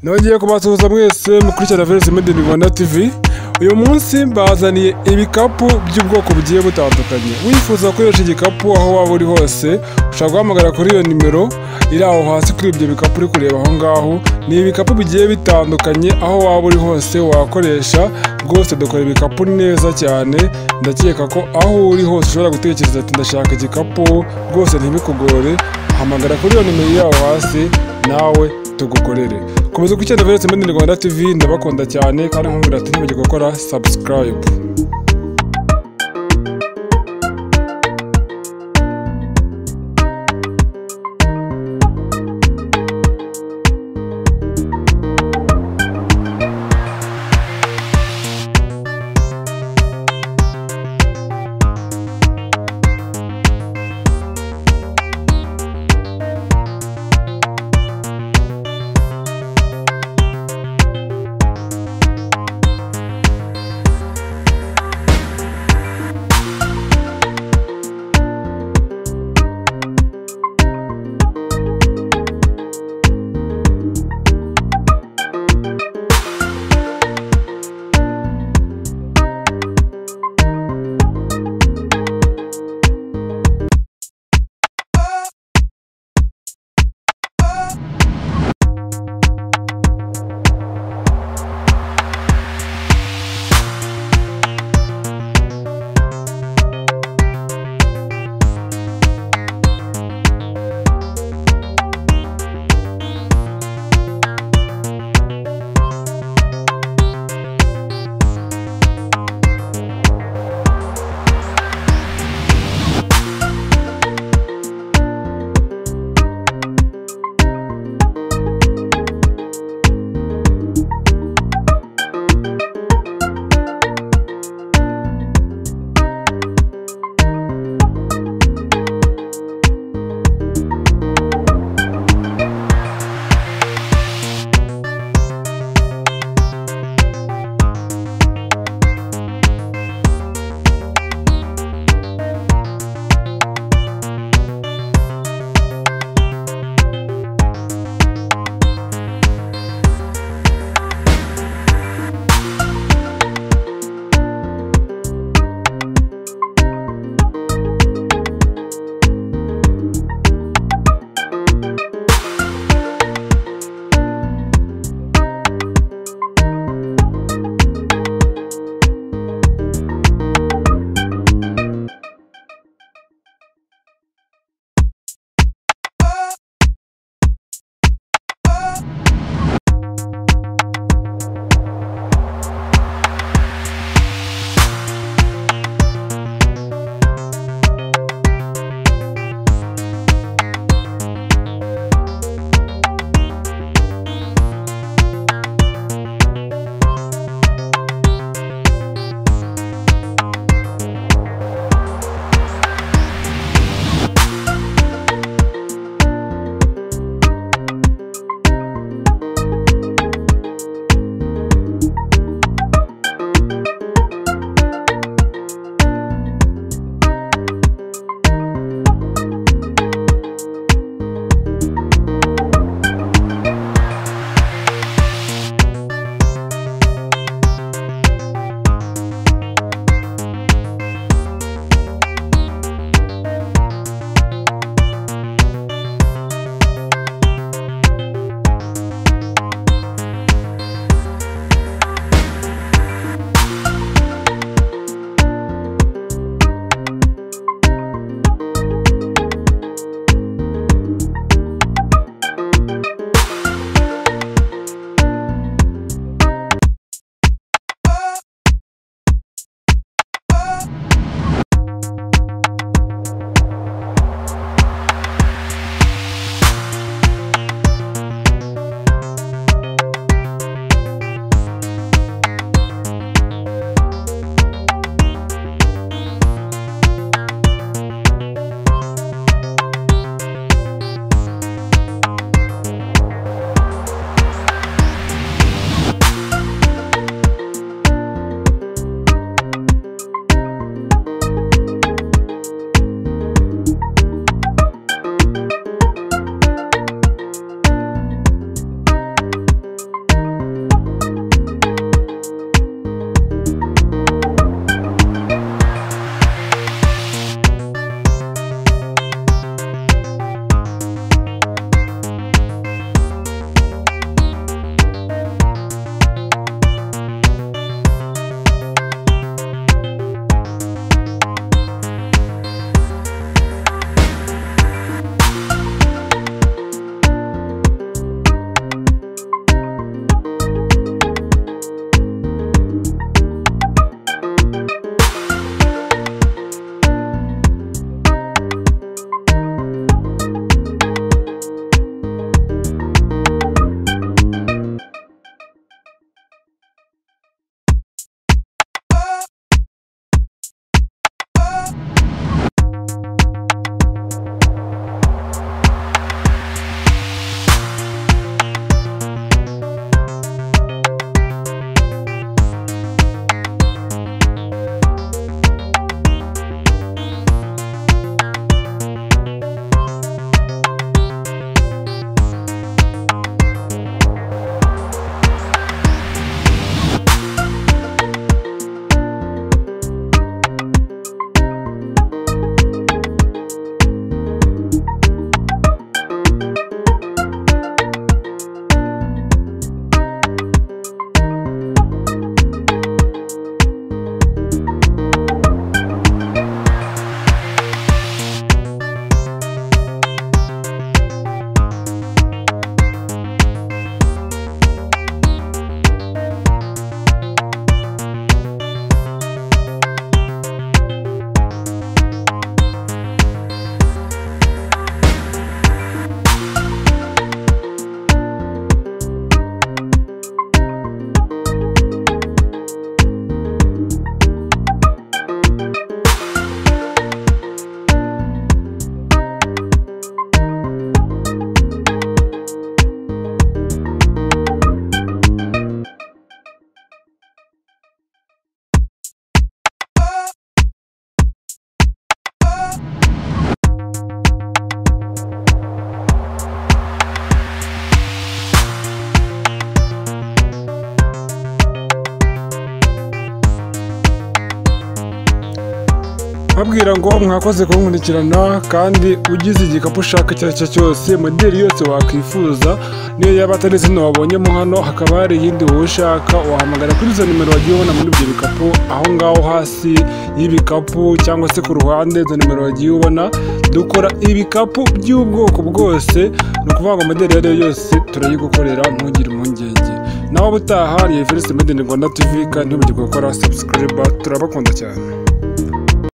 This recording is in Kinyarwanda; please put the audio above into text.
nongeye kubasuhuza mwese mukurikirana virusi medini rwanda tivi uyu munsi bazaniye ibikapu by'ubwoko bugiye butandukanye wifuza gukoresha igikapu aho waba uri hose ushobora guhamagara kuri iyo nimero iri aho hasi kuri ibyo bikapu uri kureba aho ngaho ni ibikapu bigiye bitandukanye aho waba uri hose wakoresha rwose dukora ibikapu neza cyane ndakeka ko aho uri hose ushobora gutekereza ati ndashaka igikapu rwose ntibikugore hamagara kuri iyo nimero iri aho hasi nawe tugukorere komeza gukenera virusi medini rwanda tivi ndabakunda cyane kandi nkubwira ati ntibagire gukora sabusikarayibu bakakubwira ngo mwakoze kunkurikirana kandi ugize igikapu ushaka icyo ari cyo cyose moderi yose wakwifuza niyo yaba atari zino wabonyemo hano hakaba hari iyindi wowe ushaka wahamagara kuri izo nimero wagiye ubona muri ibyo bikapu aho ngaho hasi y'ibikapu cyangwa se ku ruhande izo nimero wagiye ubona dukora ibikapu by'ubwoko bwose ni ukuvuga ngo moderi iyo ari yo yose turayigukorera ntugire impungenge nawe ubutaha ni Everest Made in Rwanda TV kandi ntibagirwe gukora subscribe turabakunda cyane